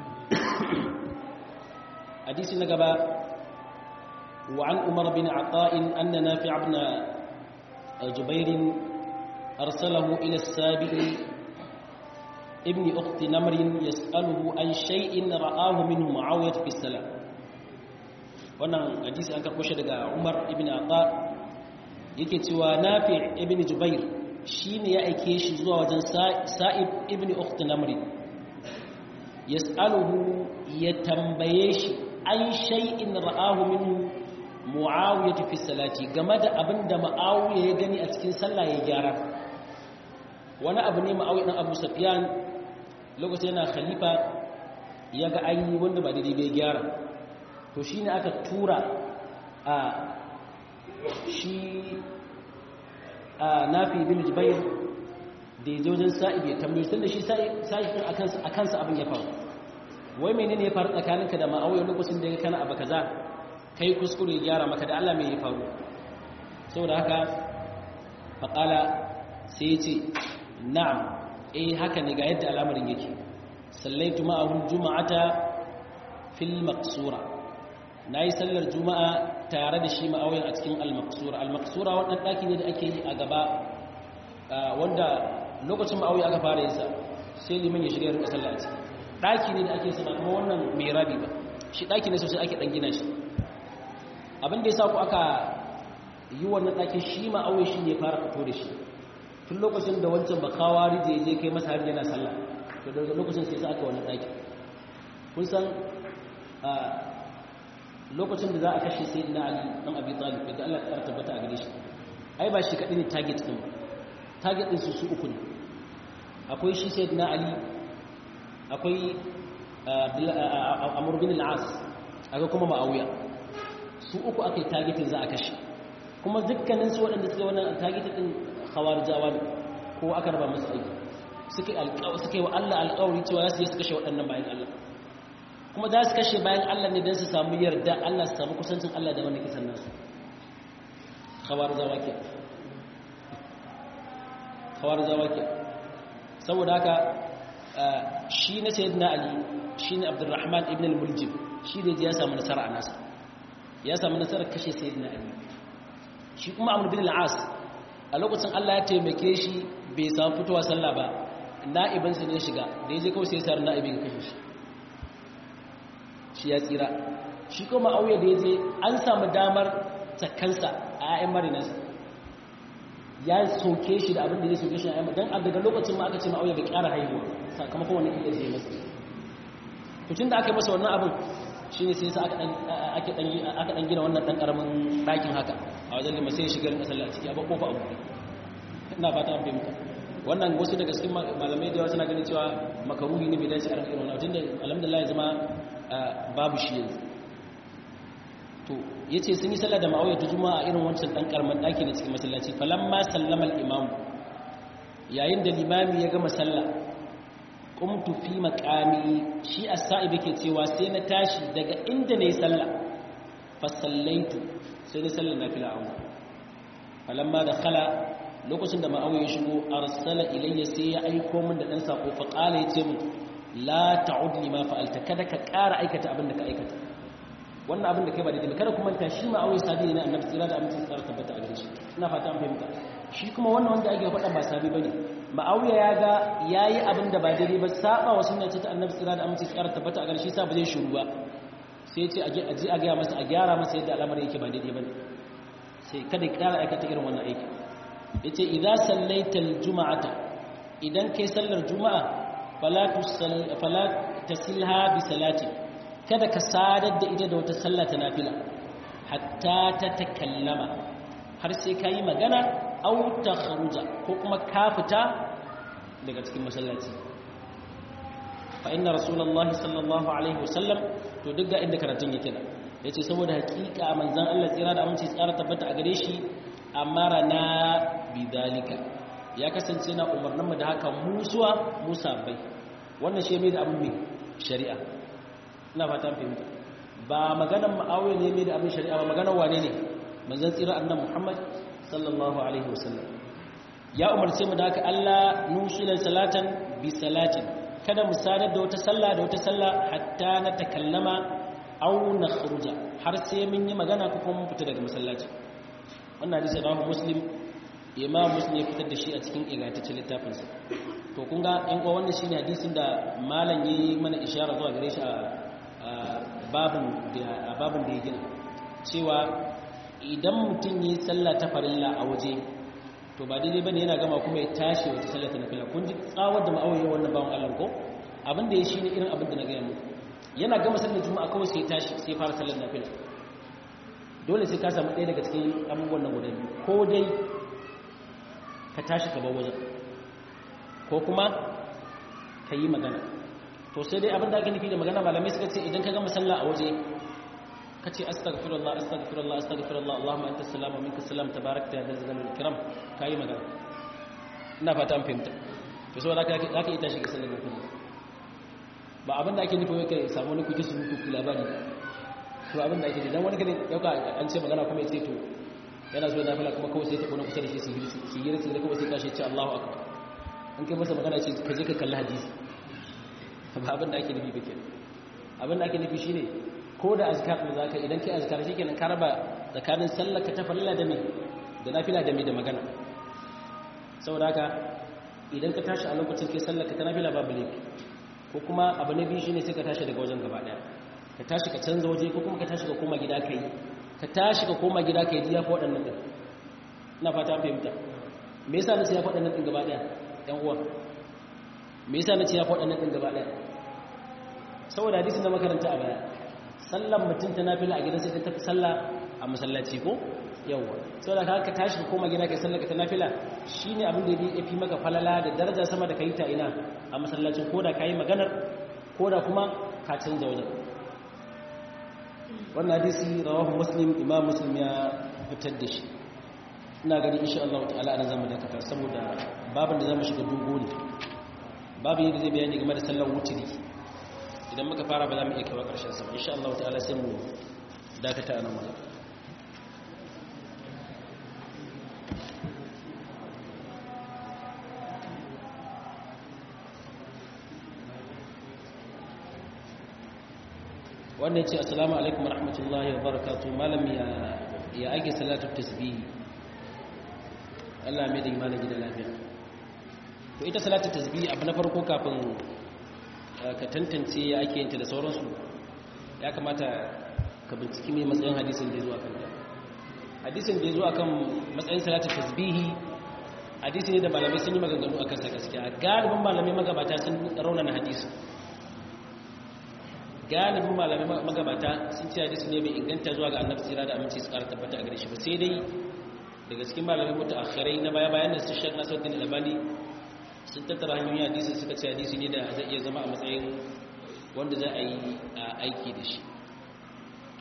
A: hadisi na gaba wa an umar bin ata'in anna nafi' ibn jubair arsalahu ila as-sabi'i ibn ukhti namr yas'aluhu an shay'in ra'ahu minhu muawiyah fi salam wannan hadisi an karɓo shi daga umar ibn ata yake cewa nafi ibn jubair shine ya aike shi zuwa wajen sa'ib ibn ukht namri yas'aluhu ya tambaye shi an shay'in ra'ahu minhu muawiyah fi salati game da abinda muawiya ya gani a cikin sallah ya gyara wani abu ne muawiya dan abu sufyan lokacin yana khalifa ya ga ayi wanda ba daidai bai gyara to shi ne aka tura a shi a nafi bin jubair da ya wajen sa'ib ya tambayi sun da shi sa'ibin a kansa abin ya faru wai mene ne ya faru tsakaninka da ma'auya lokacin da ya kana abu kaza kai kuskure ya gyara maka da allah mai ya faru saboda haka faƙala sai ya ce na'am eh haka ne ga yadda al'amarin yake sallaitu ma'ahun juma'ata fil maqsura na yi sallar juma'a tare da shi ma'auyan a cikin al-maqsura al-maqsura wannan ɗaki ne da ake yi a gaba wanda lokacin ma'auya aka fara yinsa sai liman ya shirya rinka sallah a ciki ɗaki ne da ake sama kuma wannan mai rabi ba shi ɗaki ne sosai ake ɗan gina shi abin da ya sa ku aka yi wannan ɗakin shi ma'auya shi ne fara fito da shi tun lokacin da wancan ba kawari da ya je kai masa har yana sallah to daga lokacin sai sa aka wannan ɗaki kun san lokacin da za a kashe sai na ali dan abi talib da Allah ya tabbata a gare shi ai ba shi kadai ne target din ba target din su su uku ne akwai shi sayyidina ali akwai amr bin al-as akwai kuma ma'awiya su uku akai targetin za a kashe kuma dukkanin su waɗanda suka wannan targetin din khawarijawa ne ko aka raba musu aiki suka yi suka yi wa Allah alƙawari cewa za su yi su kashe waɗannan bayan Allah kuma za su kashe bayan Allah ne don su samu yarda Allah su samu kusancin Allah da wanda kisan nasu khawar zawake khawar zawake saboda haka shi na sayyidina ali shi ne abdurrahman ibn al-muljim shi ne ya samu nasara a nasa ya samu nasara kashe sayyidina ali shi kuma amr bin al-as a lokacin Allah ya taimake shi bai samu fitowa sallah ba na'ibinsa ne shiga da ya je kawai sai sar na'ibin kashe shi shi ya tsira shi kuma auye da ya je an samu damar tsakansa a 'ya'yan marinansa ya soke shi da abin da ya soke shi a 'ya'yan don a daga lokacin ma aka ce ma'auye bai ƙara haihuwa sakamakon wani iya zai masa tutun da aka yi masa wannan abin shi ne sai sa aka ɗan gina wannan ɗan ƙaramin ɗakin haka a wajen lima sai shigar ƙasar a ciki a kofa abu ina fata an fahimta wannan wasu daga cikin malamai da yawa suna ganin cewa makaruhi ne bai dace a irin wannan tun da alhamdulillah ya zama babu shi yanzu to ya ce sun yi sallah da ma'auya ta juma a irin wancan ɗan ƙarman ɗaki na cikin masallaci falamma sallama al'imamu yayin da limami ya gama sallah ƙumtu fi maƙami shi a sa'ib yake cewa sai na tashi daga inda na yi sallah fasallaitu sai na sallah na fila auna falamma da khala lokacin da ma'auya ya shigo arsala ilayya sai ya aiko min da ɗan saƙo faƙala ya ce min la ta'ud lima fa'alta kada ka ƙara aikata abin da ka aikata wannan abin da kai ba daidai kada kuma ta shi ma awai sabi ne annabi tsira da amincin tsara tabbata a gare shi ina fata an fahimta shi kuma wannan wanda ake faɗa ba sabi bane ma'awiya ya ga yayi abin da ba daidai ba saba wa sunna ce ta annabi tsira da amincin tsara tabbata a gare shi sa ba zai shiru ba sai ya ce a je a ga masa a gyara masa yadda al'amarin yake ba daidai bane sai kada ya ƙara aikata irin wannan aiki yace idza sallaita al-jum'ata idan kai sallar juma'a fala tasilha bi salati kada ka sadar da ita da wata sallah ta nafila hatta ta takallama har sai ka yi magana au ta kharuja ko kuma ka fita daga cikin masallaci fa inna rasulullahi sallallahu alaihi wasallam to duk ga inda karatun yake da yace saboda hakika manzon Allah tsira da aminci tsara tabbata a gare shi amara na bidalika ya kasance na umarninmu da haka musuwa musa bai wannan shi mai da abin mai shari'a ina fata fahimta ba maganar ma'awiya ne mai da abin shari'a ba maganar wane ne manzon tsira annan muhammad sallallahu alaihi wasallam ya umarce mu da haka Allah nusila salatan bi salatin kada mu sadar da wata sallah da wata sallah hatta na takallama aw nakhruja har sai mun yi magana ko kuma mun fita daga masallaci wannan hadisi rawahu muslim imam muslim ya fitar da shi a cikin ingantaccen littafin sa to kun ga yan uwa wannan shine hadisin da malam yayi mana ishara zuwa gare shi a babin da a babin da ya gina cewa idan mutum yi sallah ta farilla a waje to ba daidai bane yana gama kuma ya tashi wata sallar ta nafila kun ji tsawar da ma'auye wannan bawan Allah ko abin da ya shi ne irin abin da na gaya muku yana gama sallar juma'a kawai sai tashi sai fara sallar nafila dole sai ka samu ɗaya daga cikin abubuwan nan guda biyu ko dai ka tashi ka bar wajen ko kuma ka yi magana to sai dai abin da ake nufi da magana malamai suka ce idan ka gama sallah a waje ka ce astaghfirullah astaghfirullah astaghfirullah Allahumma anta salam wa minka salam tabarakta ya dal jalal ikram kai magana ina fata an fahimta to saboda haka zaka yi tashi ga sallar nafila ba abin da ake nufi wai kai samu wani kuji surutu ku labari to abin da ake nufi dan wani kane dauka an ce magana kuma ya ce to yana so nafila kuma kawai sai ta kona kusa da shi sihiri sihiri sai kawai sai tashi ce Allahu akbar an kai masa magana ce ka je ka kalli hadisi ba abin da ake nufi ba kenan abin da ake nufi shine ko da azkar da zaka idan kai azkar shikenan ka raba tsakanin sallar ka ta farilla da me da nafila da me da magana saboda haka idan ka tashi a lokacin kai sallar ka ta nafila babu laifi ko kuma abu na biyu shine sai ka tashi daga wajen gaba daya ka tashi ka canza waje ko kuma ka tashi ka koma gida kai ka tashi ka koma gida kai diya ko waɗannan din ina fata an fahimta me yasa nace ya faɗa nan din gaba daya ɗan uwa me yasa nace ya faɗa nan din gaba daya saboda hadisin da makaranta a baya sallan mutum ta nafila a gidan sai ta tafi sallah a masallaci ko yawwa saboda ka ka tashi koma gida kai sallar ka ta nafila shine abin da ya fi maka falala da daraja sama da kai ta ina a masallacin koda kai maganar koda kuma ka canza wajen wannan hadisi rawahu muslim imam muslim ya fitar da shi ina gani insha Allah ta'ala ana zamu dakata saboda babin da zamu shiga dogo ne babu yadda zai bayani game da sallar wutiri idan muka fara ba za mu iya kawo ƙarshen sa insha Allah ta'ala sai mu dakata a nan wajen wannan ce assalamu alaikum warahmatullahi wabarakatuh malam ya ya ake salatu tasbih Allah mai da imanin gida lafiya to ita salatu tasbih abu na farko kafin ka tantance ya ake yinta da sauransu ya kamata ka binciki mai matsayin hadisin da ya zo a kan hadisin da ya zo a kan matsayin salatu tasbihi hadisi ne da malamai sun yi maganganu a kansa gaskiya galibin malamai magabata sun raunana hadisin galibin malamai magabata sun ce hadisi ne mai inganta zuwa ga annabi tsira da aminci su ƙara tabbata a gare shi ba sai dai daga cikin malamai mutu akhirai na baya bayan da su shek nasuddin albani sun tattara hanyoyin hadisi suka ce hadisi ne da zai iya zama a matsayin wanda za a yi aiki da shi to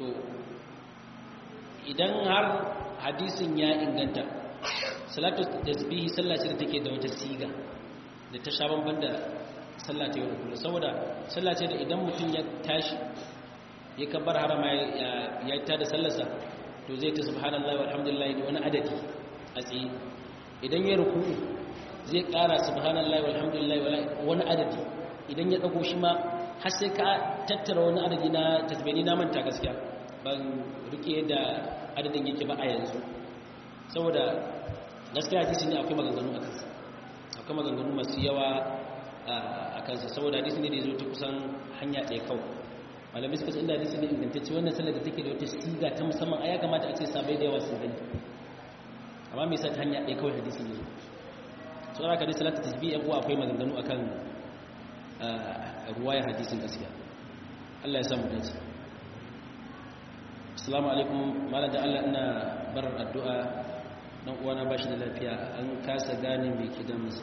A: idan har hadisin ya inganta salatu tasbihi sallah ce da take da wata siga da ta sha bamban da sallah ta yau da kullum saboda sallah ce da idan mutum ya tashi ya kabbar harama ya ta da sallarsa to zai ta subhanallahi walhamdulillahi da wani adadi a tsaye idan ya ruku zai kara subhanallahi walhamdulillahi wani adadi idan ya dago shi ma har sai ka tattara wani adadi na tasbini na manta gaskiya ban rike da adadin yake ba a yanzu saboda gaskiya hadisi ne akwai maganganu a kansa akwai maganganu masu yawa a kansa saboda hadisi ne da ya zo ta kusan hanya ɗaya kawai malamai suka ce inda hadisi ne ingantacce wannan sallar da take da wata siga ta musamman a ya kamata a ce sabai da yawa sun gani amma mai sa ta hanya ɗaya kawai hadisi ne so da kadai salatu tasbih yan uwa akwai maganganu akan ruwaya hadisin gaskiya Allah ya samu dace assalamu alaikum malam da Allah ina barar addu'a dan uwana bashi da lafiya an kasa gane me ke damunsa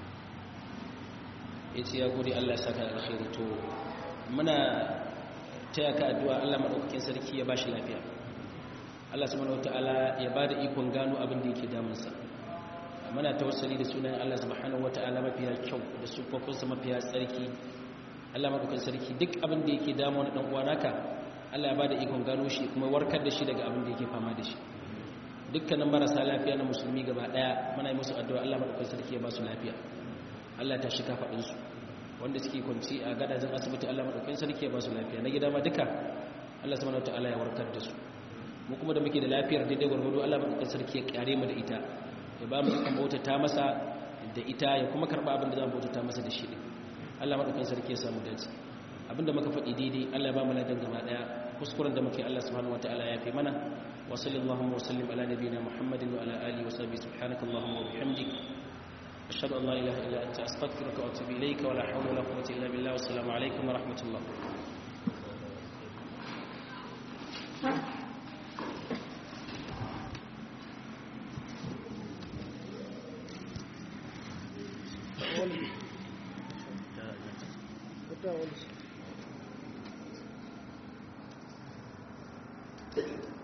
A: yace ya gode Allah ya saka alkhairi to muna taya ka addu'a Allah madaukakin sarki ya bashi lafiya Allah subhanahu wataala ya bada ikon gano abin da yake damunsa muna tawassuli da sunan Allah subhanahu wataala mafiya kyau da sufofinsa mafiya tsarki Allah madaukakin sarki duk abin da yake damu na dan uwa naka Allah ya bada ikon gano shi kuma warkar da shi daga abin da yake fama da shi dukkanin marasa lafiya na musulmi gaba daya muna yi musu addu'a Allah madaukakin sarki ya ba su lafiya Allah ta shika fadin su wanda suke kwanci a gadajin asibiti Allah madaukakin sarki ya ba su lafiya na gida ma duka Allah subhanahu wataala ya warkar da su mu kuma da muke da lafiyar daidai gwargwado Allah madaukakin sarki ya kare mu da ita ya ba mu ikon bautata masa da ita ya kuma karba abin da za mu bautata masa da shi din Allah madaukakin sarki ya samu dace abinda muka faɗi daidai Allah ya ba mu ladan gaba daya kuskuren da muke Allah subhanahu wataala ya fi mana wa sallallahu wa sallim ala nabiyyina Muhammadin wa ala alihi wa sahbihi subhanakallahumma wa bihamdik ashhadu an la ilaha illa anta astaghfiruka wa atubu ilayka wa la hawla wa la quwwata illa billah wa assalamu alaikum wa rahmatullah
B: Thank you.